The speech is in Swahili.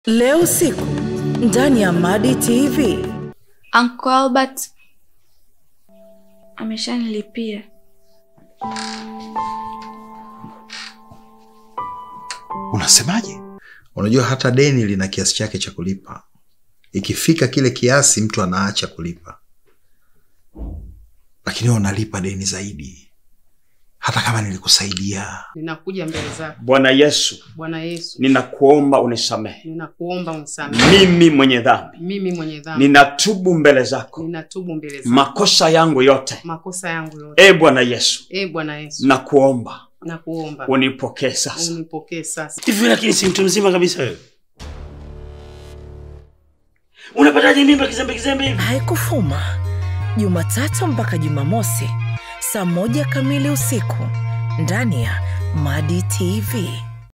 leo usiku ndani ya madi tv Uncle Albert ameshanilipia. Unasemaje? Unajua hata deni lina kiasi chake cha kulipa. Ikifika kile kiasi, mtu anaacha kulipa, lakini wewe unalipa deni zaidi, hata kama nilikusaidia. Ninakuja mbele zako Bwana Yesu, Bwana Yesu, ninakuomba unisamehe ninakuomba unisamehe mimi mwenye dhambi, mimi mwenye dhambi, ninatubu mbele zako ninatubu mbele zako makosa yangu yote. makosa yangu yote. E Bwana Yesu, E Bwana Yesu, nakuomba nakuomba unipokee sasa. unipokee sasa. hivi lakini si mtu mzima kabisa wewe unapataje mimba kizembe kizembe hivi haikufuma jumatatu mpaka jumamosi saa moja kamili usiku ndani ya madi tv